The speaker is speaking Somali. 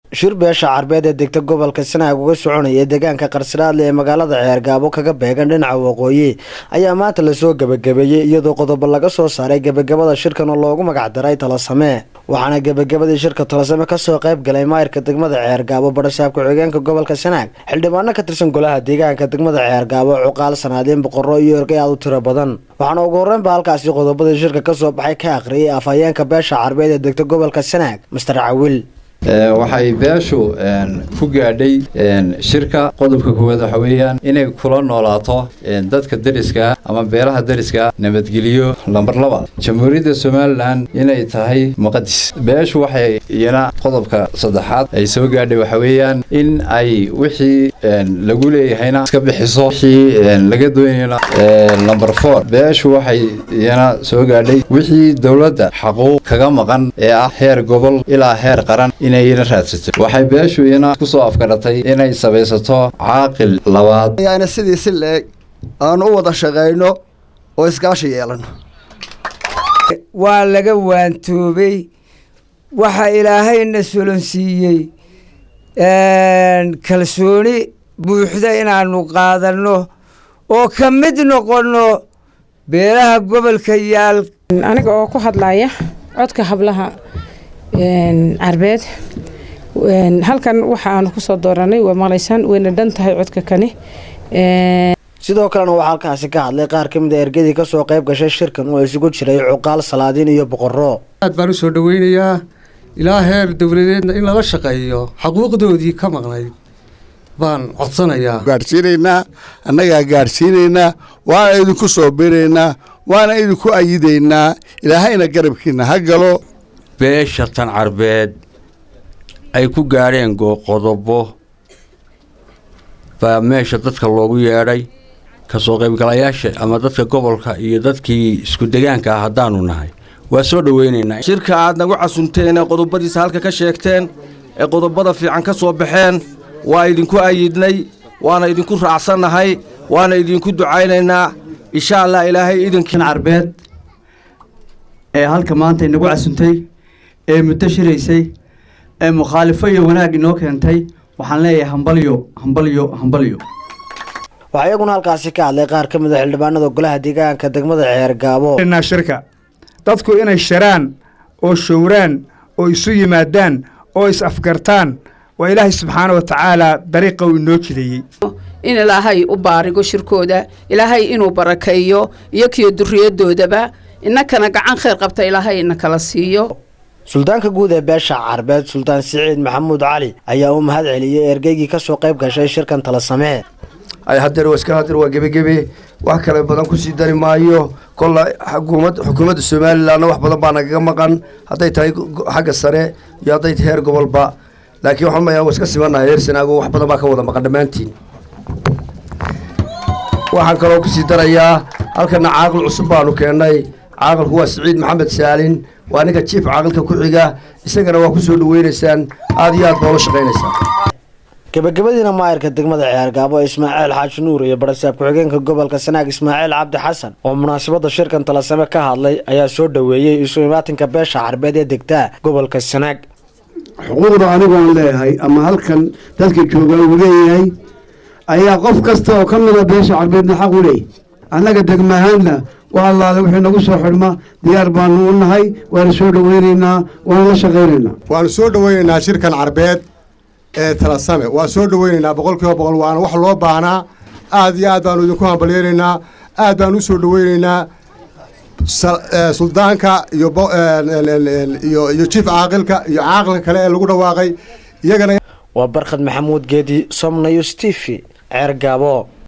shir beesha carbeed ee degta gobolka sanaag uga soconaya deegaanka qarsadhaadle ee magaalada ceergaabo kaga beegan dhinaca waqooyi ayaa maanta lasoo gebagabeeyey iyadoo qodobo laga soo saaray gebagabada shirkan oo loogu magacdaray talasame waxaana gebagabadii shirka talasame kasoo qayb galay maayirka degmada ceergaabo badhasaab ku-xigeenka gobolka sanaag xildhibaano ka tirsan golaha deegaanka degmada ceergaabo cuqaal sanaadiin boqorro iyo ergay aad u tiro badan waxaana ugu horreynba halkaasi qodobadii shirka kasoo baxay ka akhriyay afhayeenka beesha carbeed ee degta gobolka sanaag master cawil waxay beeshu ku gaadhay shirka qodobka koowaad waxa weeyaan inay kula noolaato dadka deriska ama beelaha deriska nabadgeliyo lambar laba jamhuuriyadda somalilan inay tahay muqadis beeshu waxay iyana qodobka saddexaad ay soo gaadhay waxa weeyaan in ay wixii lagu leeyahayna iska bixiso wixii laga doonayna lamber four beeshu waxay iyana soo gaadhay wixii dowladda xaquuq kaga maqan ee ah heer gobol ilaa heer qaran inayna raadsato waxay beeshu iyana kusoo afgaratay inay samaysato caaqil labaad ayaana sidii si leeg aan u wada shaqayno oo iskaashi yeelano waa laga waantoobay waxa ilaahayna solonsiiyey kalsooni buuxda inaanu qaadanno oo ka mid noqonno beelaha gobolka yaal aniga oo ku hadlaya codka hablaha carbeed halkan waxaanu kusoo dooranay waa maqlaysaan wayna dhan tahay codka kani sidoo kalena waxaa halkaasi ka hadlay qaar ka mid a ergadii kasoo qayb gashay shirkan oo isugu jiray cuqaal salaadiin iyo boqorro aad baan usoo dhaweynayaa ilaa heer dowladeedna in lala shaqeeyo xaquuqdoodii ka maqnayd baan codsanayaa gaadhsiinaynaa annagaa gaadhsiinaynaa waana idinku soo biraynaa waana idinku ayidaynaa ilaahayna garabkiina ha galo beesha tan carbeed ay ku gaadheen qodobo baa meesha dadka loogu yeedhay kasoo qaybgalayaasha ama dadka gobolka iyo dadkii isku degaanka ah haddaanu nahay waa soo dhoweynaynaa shirka aad nagu casunteen ee qodobadiisa halka ka sheegteen ee qodobada fiican ka soo baxeen waa idinku ayidnay waana idinku raacsannahay waana idinku ducaynaynaa insha allah ilaahay idinkii carbeed ee halka maanta inagu casuntay ee muddo shiraysay ee mukhaalifo iyo wanaag inoo keentay waxaan leeyahay hambalyo hambalyo hambalyo waxaa iyaguna halkaasi ka hadlay qaar ka mid a xildhibaanada golaha deegaanka degmada ceergaabo shirka dadku inay shiraan oo showraan oo isu yimaadaan oo is afgartaan waa ilaahay subxaana wa tacaala dariiqa uu inoo jideeyey in ilaahay u baarigo shirkooda ilaahay inuu barakeeyo iyo kiyo duriyadoodaba innakana gacan khayr qabta ilaahay ina kala siiyo suldaanka guud ee beesha carbeed suldaan siciid maxamuud cali ayaa u mahad celiyey ergeygii kasoo qayb gashay shirkan tala samee hadeer waa iska hadeer waa gebagebe wax kale badan kusii dari maayo kolla xukuumadda somalilanna wax badan baa nagaga maqan hadday tahay xagga sare iyo hadday tahay heer gobolba laakiin waxaan mayaa waa iska simanahay heer sanaago wax badan baa ka wada maqan dhammaantiin waxaan kaloo kusii darayaa halkana caaqil cusub baanu keennay caaqilku waa siciid maxamed saalin waa ninka jiif caaqilka ku xiga isagana waa ku soo dhaweynaysaan aada iyo aad baa ula shaqaynaysaan gebagabadiina maayirka degmada ceergaabo ismaaciil xaaji nuur iyo badhasaab ku-xigeenka gobolka sanaag ismaaciil cabdi xasan oo munaasabada shirkan talasame ka hadlay ayaa soo dhoweeyey isu imaatinka beesha carbeed ee degtaa gobolka sanaag xuquuqda anigoon leeyahay ama halkan dadka joogaa uu leeyahay ayaa qof kasta oo ka mida beesha carbeedna xaq u leeyahy annaga degmahaanna waa allaale wixii nagu soo xidhma diyaar baanu u nahay waana soo dhoweynaynaa waana la shaqaynaynaa waanu soo dhoweynaynaa shirkan carbeed ee talasame waa soo dhoweynaynaa boqol kiiba boqol waana wax loo baahnaa aad iyo aad baanu idinku hambalyeynaynaa aad baanu u soo dhoweynaynaa suldaanka iyo iyo jiif caaqilka iyo caaqilka kale ee lagu dhawaaqay iyagana waa barkhad maxamuud geedi somnayus t v ceergaabo